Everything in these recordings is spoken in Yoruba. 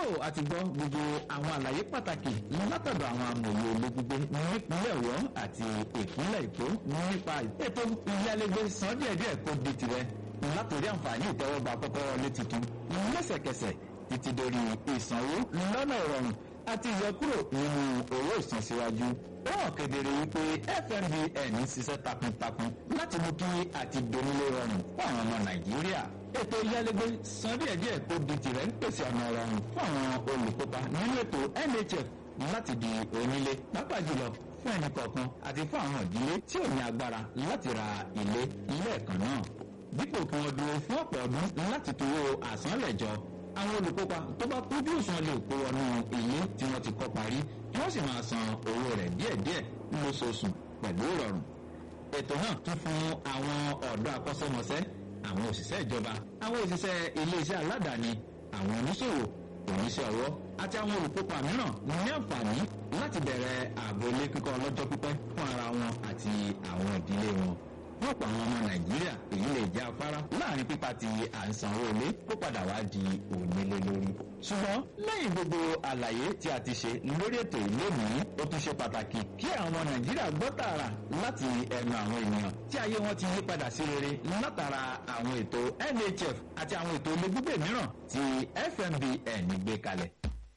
àti gbọ́ gbogbo àwọn àlàyé pàtàkì látọ̀dọ̀ àwọn amòye ológungbé nípínlẹ̀ ọ̀yọ́ àti ìpínlẹ̀ èkó nípa ètò ìyálégbé san díẹ̀díẹ̀ kó di tirẹ̀ látòrí àǹfààní ìtẹ́wọ́gbà kọ́kọ́rọ́ lé tuntun lẹ́sẹ̀kẹsẹ̀ títí dórí ìsanwó lọ́nà ìrọ̀rùn àti ìyọkúrò nínú owó ìsansíwájú ó hàn kedere wípé fmbn ń ṣiṣẹ́ takuntakun láti mú kí àti donílé rọrùn fún àwọn ọmọ nàìjíríà ètò ìyálégbé san díẹ̀díẹ̀ kó di tirẹ̀ ń pèsè ọ̀nà rọrùn fún àwọn olùkópa nínú ètò nhf láti di onílé pàápàá jùlọ fún ẹnì kọ̀ọ̀kan àti fún àwọn ìdílé tí ò ní agbára láti ra ilé lẹ́ẹ̀kan náà dípò kí wọ́n dúró fún ọ̀pọ̀ ọdún láti towó àsánlẹ̀jọ àwọn olùkópa tó bá kójú òṣùwọ̀n lè kó wọnú ilé tí wọ́n ti kọ́ parí kí wọ́n sì máa san owó rẹ̀ díẹ̀díẹ̀ lóṣooṣù pẹ̀lú ìrọ̀rùn. ètò náà tún fún àwọn ọ̀dọ́ akọ́ṣẹ́mọṣẹ́ àwọn òṣìṣẹ́ ìjọba àwọn òṣìṣẹ́ iléeṣẹ́ aládàáni àwọn oníṣòwò oníṣẹ́ ọwọ́ àti àwọn olùkópa mìíràn ní àǹfààní láti bẹ̀rẹ̀ ààbò ilé kíkọ́ ọlọ́jọ́ pípẹ́ fún ara wọn àti àwọn ìdílé wọn fún ọ̀pọ̀ àwọn ọmọ nàìjíríà èyí lè jẹ́ afárá láàrin pípa ti à ń sanwó ilé kó padà wá di onílé lórí. ṣùgbọ́n lẹ́yìn gbogbo àlàyé tí a ti ṣe lórí ètò ìlónìí ó tún ṣe pàtàkì kí àwọn ọmọ nàìjíríà gbọ́ tààrà láti ẹnu àwọn ènìyàn tí ayé wọn ti yí padà sí rere látara àwọn ètò nhf àti àwọn ètò ilé gbígbé mìíràn tí fmbn gbé kalẹ̀.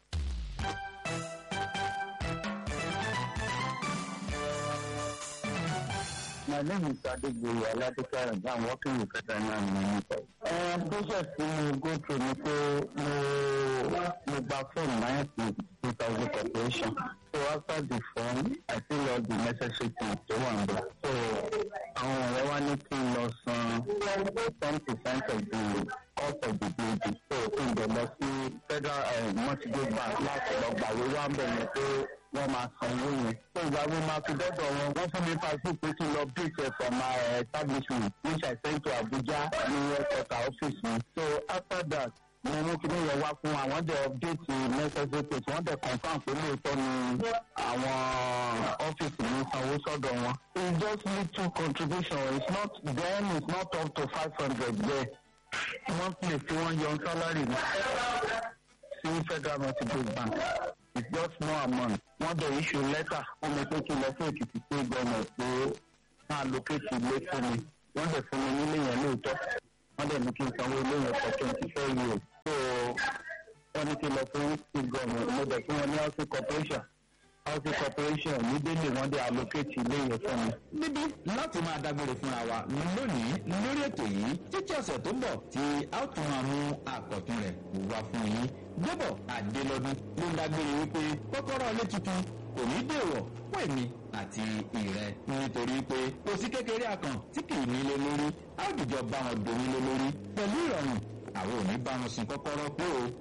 My name is Adegboye Aladekara and I'm working with Federal Minister. Uh, process tí mo go through ni pé mo mo gba form nine two thousand corporation. So after the form, I fill all the necessary things tó wà níbẹ̀. So àwọn ọ̀rẹ́ wa ní kí n lọ san ten percent of the cost of the building. So kí n dẹ̀ lọ sí federal uh, mortgage bank láti lọ gbàwé wá ń bẹ̀ yẹn pé wọ́n máa san owó yẹn. So ìgbà wo máa fi dọ́dọ̀ wọn, wọ́n fún mi pàṣẹ pé kí n lọ break it from my uh, establishment which I sent to Abuja ní headquarter office mi. So after that, mo mú kíní yẹn wá fún àwọn dẹ̀ update necessary things wọ́n dẹ̀ confam pé lóòótọ́ ni àwọn ọ́fíìsì mi sanwó sọ́dọ̀ wọn. It's just little contribution. It's not then it's not up to five hundred there. Monthly tí wọ́n yọ salary mi sí federal mortgage bank it's just small amount wọ́n dẹ̀ issue letter wọ́n mi pé kí n lọ fún èkìtì state government pé máa locate ilé fún mi wọ́n dẹ̀ fún mi nílé yẹn lóòótọ́ wọ́n dẹ̀ ní kí n sanwó ilé yẹn for twenty four years so wọ́n ní kí n lọ fún state government mo dẹ̀ fún wọn ní housing corporation housing corporation ní délé wọ́n dẹ̀ allocate ilé yẹn fún mi. níbí láti máa dágbére fúnra wa lónìí lórí ètò yìí títí ọ̀sẹ̀ tó ń bọ̀ tí a ó tún máa mú àkọ́tún rẹ̀ wá fún yín gbọ́bọ̀ àdélọ́dún ló ń dágbére wípé kọ́kọ́rọ́ ilé tuntun kò ní dèwọ̀ fún èmi àti ìrẹ nítorí pé kò sí kékeré akàn tí kì í nílé lórí a ó dìjọ bá wọn donílé lórí pẹ̀lú ìrọ̀rùn àwọn ò ní bá wọn sin kọ́kọ́rọ́ pé o.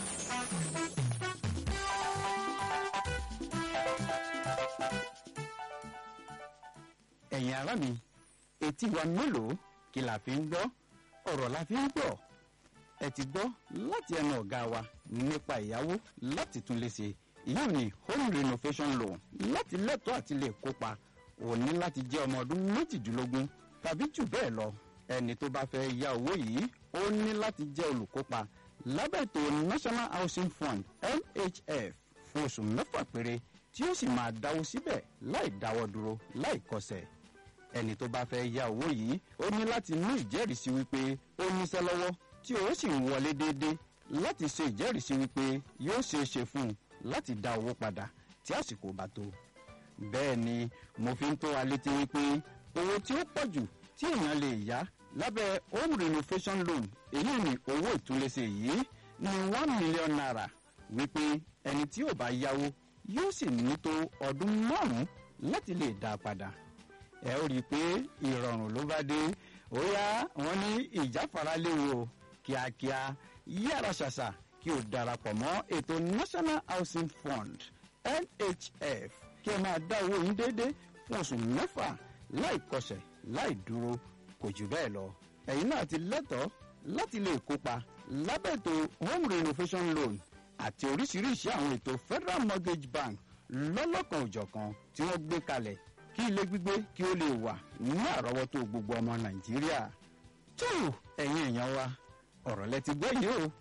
ẹ̀yin ará mi etí wa mélòó kí la fi ń gbọ́ ọ̀rọ̀ la fi ń gbọ́ ẹ ti gbọ́ láti ẹnu ọ̀gá wa nípa ìyàwó láti tún lè ṣe ìyá mi home renovation loan láti lẹ́tọ̀ọ́ àti lè kópa ò ní láti jẹ́ ọmọ ọdún méjìdínlógún tàbí jù bẹ́ẹ̀ lọ ẹni tó bá fẹ́ ya owó yìí ó ní láti jẹ́ olùkópa lábẹ́ ètò national housing fund nhf fún oṣù mẹ́fà péré tí ó sì máa dáwó síbẹ̀ láì dáwọ́ dúró láì kọsẹ̀ ẹni tó bá fẹ́ ya owó yìí ó ní láti ní ìjẹ́rìísí wípé ó níṣẹ́ lọ́wọ́ tí owó sì ń wọlé déédéé láti ṣe ìjẹ́rìísí wípé yóò ṣeé ṣe fún un láti dá owó padà tí àsìkò bá tó. bẹ́ẹ̀ ni mo fi ń tó wa létí wípé owó tí ó pọ̀ jù tí èèyàn lè yá lábẹ́ home renovation loan èyí ni owó ìtúlẹ̀ṣe yìí ní one million naira wípé ẹni tí ò bá yáwó yóò sì ní tó ọdún márùn-ún láti lè dá a padà ẹ ó rí i pé ìrọ̀rùn ló bá dé ó yá wọn ní ìjáfara léwu o kíákíá yára ṣàṣà kí o darapọ̀ mọ́ ètò national housing fund nhf kí ẹ máa dá owó yín déédéé fún oṣù mẹ́fà láì kọsẹ̀ láì dúró kò jù bẹ́ẹ̀ lọ ẹ̀yin náà ti lẹ́tọ̀ọ́ láti lè kópa lábẹ́ ètò home renovation loan àti oríṣiríṣi àwọn ètò federal mortgage bank lọ́lọ́kan òjọ̀kan tí wọ́n gbé kalẹ̀ kí ilé gbígbé kí ó lè wà ní àrọ́wọ́tó gbogbo ọmọ nàìjíríà. tó ẹ̀yin èèyàn wa ọ̀rọ̀ lẹ ti gbọ́ yìí o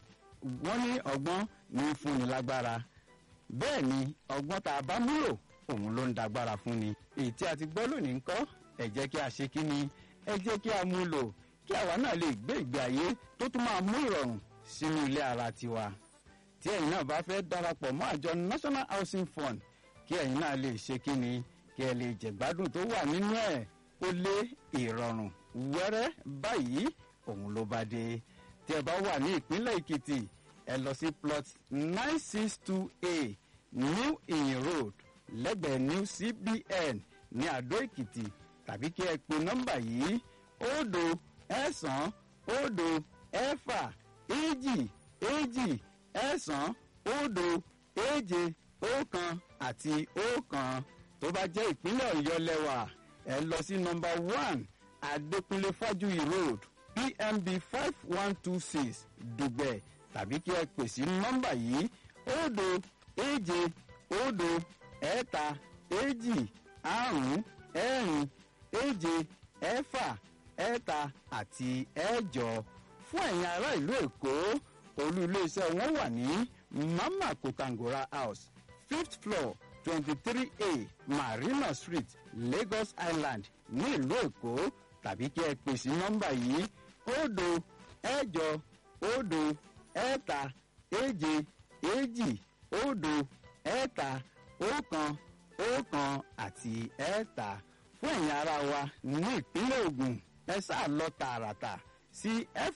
wọ́n ní ọgbọ́n ní í fúnni lágbára bẹ́ẹ̀ ni ọgbọ́n tá a bá múlò òun ló ń dagbára fún ni èyí tí a ti gbọ́ lónìí ń kọ́ ẹ jẹ́ kí a ṣe kí ni ẹ jẹ́ kí a mú lò kí àwa náà lè gbé ìgbé ayé tó tún máa mú ìrọ̀rùn sínú ilé ara tiwa tí ẹ̀yin náà bá fẹ́ darapọ̀ mọ́ àjọ national housing fund kí ẹ̀yin náà lè ṣe kí ni kí ẹ lè jẹ̀gbádùn tó wà nínú ẹ̀ ó lé ìrọ̀rùn wẹ́rẹ́ báyìí òun ló bá dé tí ẹ bá wà ní ìpínlẹ̀ èkìtì ẹ lọ sí plot nine six two a new iyin road lẹ́gbẹ̀ẹ́ new cbn ní àdó èkìtì tàbí kí ẹ pe nọ́mbà yìí òdo ẹ̀sán òdo ẹ̀fà èjì èjì ẹ̀sán òdo èje ọ̀kan àti ọ̀kan tó bá jẹ́ ìpínlẹ̀ ọ̀yọ́ lẹ́wà ẹ lọ sí nọ́mbà one adékúnlé fájúyì road pmb five one two six dùgbẹ̀ tàbí kí ẹ pè sí nọ́mbà yìí òdo èje òdo ẹ̀ta èjì àrún ẹ̀rin èje ẹ̀fà ẹ̀ta àti ẹ̀jọ fún ẹ̀yin ará ìlú èkó olú iléeṣẹ́ wọn wà ní mama kotangora house fifth floor twenty three a marina street lagos island ní ìlú èkó tàbí kí ẹ pè sí nọ́mbà yìí òdo ẹ̀jọ òdo ẹ̀ta èje èjì òdo ẹ̀ta ọ̀kan ọ̀kan àti ẹ̀ta fún ẹ̀yin ara wa ní ìpínlẹ̀ ogun ẹ sáà lọ tààràtà sí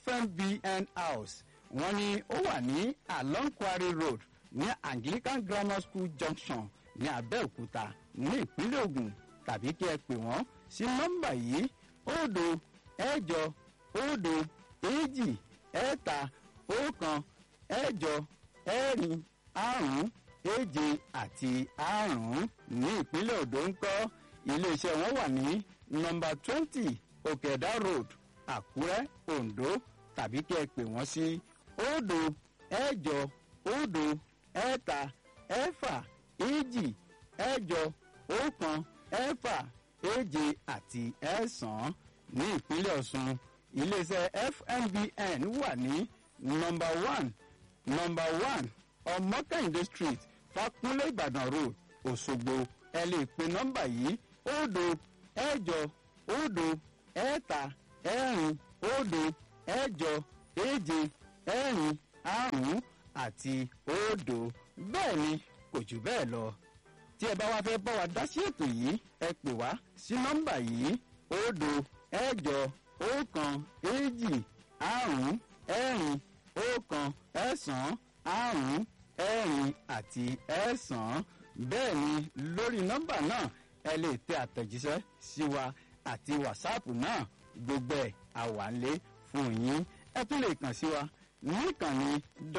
fmbn house wọ́n ní ó wà ní along quarry road ní anglican grammar school junction ní abẹ́òkúta ní ìpínlẹ̀ ogun tàbí kí ẹ pè wọ́n sí nọ́mbà yìí òdo ẹ̀jọ òdo èjì ẹ̀ta ọ̀kan ẹ̀jọ ẹ̀rin àrún èje àti àrún ní ìpínlẹ̀ odò ń kọ́ iléeṣẹ́ wọn wà ní nọmba twenty òkèdá road àkúrẹ́ ondo tàbí kí ẹ pè wọ́n sí òdo ẹ̀jọ òdo ẹ̀ta ẹ̀fà èjì ẹ̀jọ ọ̀kan ẹ̀fà èje àti ẹ̀sán ní ìpínlẹ̀ ọ̀sùn iléeṣẹ́ fmbn wà ní nọmba one nọmba one ọmọkẹ́hìndé street fakunlé ìbàdàn road òṣogbo ẹ lè pe nọ́mbà yìí òdo ẹ̀jọ òdo ẹ̀ta ẹ̀rin òdo ẹ̀jọ èje ẹ̀rin àrún àti òdo bẹ́ẹ̀ ni kò jù bẹ́ẹ̀ lọ tí ẹ bá wá fẹ́ bá wa dá sí ètò yìí ẹ pè wá sí nọ́mbà yìí òdo ẹ̀jọ ọ̀kan èjì àrún ẹ̀rin ọ̀kan ẹ̀sán àrún ẹ̀rin àti ẹ̀sán bẹ́ẹ̀ ni lórí nọ́mbà náà ẹ lè tẹ àtẹ̀jíṣẹ́ sí wa àti wàsáàpù náà gbogbo ẹ̀ àwàlé fún yín ẹ tún lè kàn sí wa níkànnì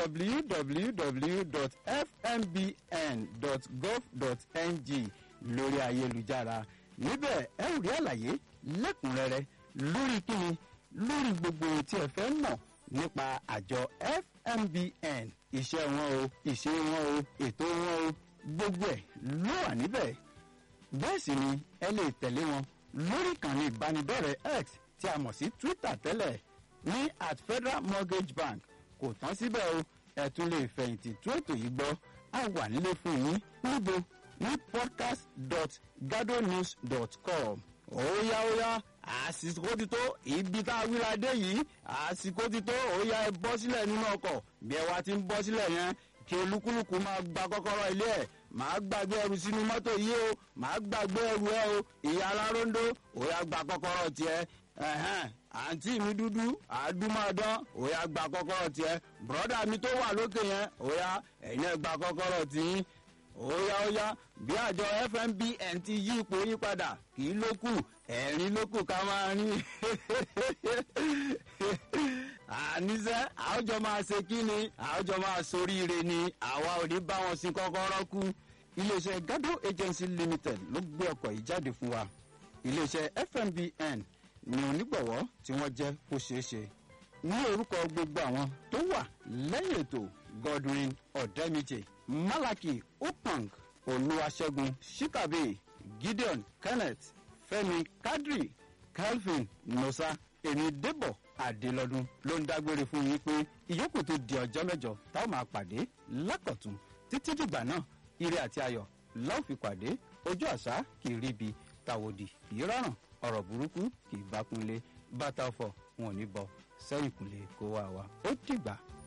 www.fmbn.gov.ng lórí ayélujára níbẹ̀ ẹ ò rí àlàyé lẹ́kùnrẹ́rẹ́ lórí kíni lórí gbogbo tí ẹ fẹ́ mọ̀ nípa àjọ fmbn iṣẹ́ wọn o ìṣe wọn o ètò wọn o gbogbo ẹ̀ ló wà níbẹ̀ bẹ́ẹ̀ sì ni ẹ lè tẹ̀lé wọn lórí ìkànnì ìbánidọ́rẹ̀ẹ́ x tí a mọ̀ sí twitter tẹ́lẹ̀ ní at federal mortgage bank kò tán síbẹ̀ o ẹ tún lè fẹ̀yìntì tó ètò yìí gbọ́ a wà nílé fún yín níbo ní podcast dot gadonews dot com óyá óyá àsìkò ti tó ibi tá a wíra dé yìí àsìkò ti tó óyá ẹ bọ́ sílẹ̀ nínú ọkọ̀ bí ẹ wá ti ń bọ́ sílẹ̀ yẹn kí olúkúlùkù máa gba kọ́kọ́rọ́ ilé ẹ̀ máa gbàgbé ẹrù sínú mọ́tò yìí o máa gbàgbé ẹrù ẹ o ìyá aláróńdó óyá gba kọ́kọ́rọ́ tiẹ̀ ẹ̀hẹ́n àǹtí mi dúdú àdúmọ̀dán óyá gba kọ́kọ́rọ́ tiẹ̀ bùrọ́dà mi tó wà lókè yẹn óyá ẹ̀yin ẹ̀ gba kọ́kọ́rọ́ tiyín óyá óyá bí àjọ fmbn ti yí ipò yí padà kì í ló kù ẹ̀rín ló kù ká máa rí àníṣe àwùjọ máa ṣe kí ni àwùjọ máa soríire ni àwa ò ní bá wọn sin kọ́kọ́rọ́ kú iléeṣẹ́ gado agency limited ló gbé ọkọ̀ yìí jáde fún wa iléeṣẹ́ fmbn ni onígbọ̀wọ́ tí wọ́n jẹ́ kó ṣeé ṣe ní orúkọ gbogbo àwọn tó wà lẹ́yìn ètò godwin ọ̀dẹ́mìjì malaki upang olúwaṣẹ́gun shikabe gideon kenneth fẹ́mi kadri calvin nosa èmi débọ̀ adélọ́dún ló ń dágbére fún yín pé ìyókù tó di ọjọ́ mẹ́jọ táwọn máa pàdé lákọ̀tún títí dìgbà náà ire àti ayọ̀ láò fi pàdé ojú àṣà kì í ríbi tàwòdì kì í rọrùn ọ̀rọ̀ burúkú kì í bá kúnlé bàtà ọ̀fọ̀ wọn ò ní bọ sẹ́yìn kúnlé kó wá wa ó dìgbà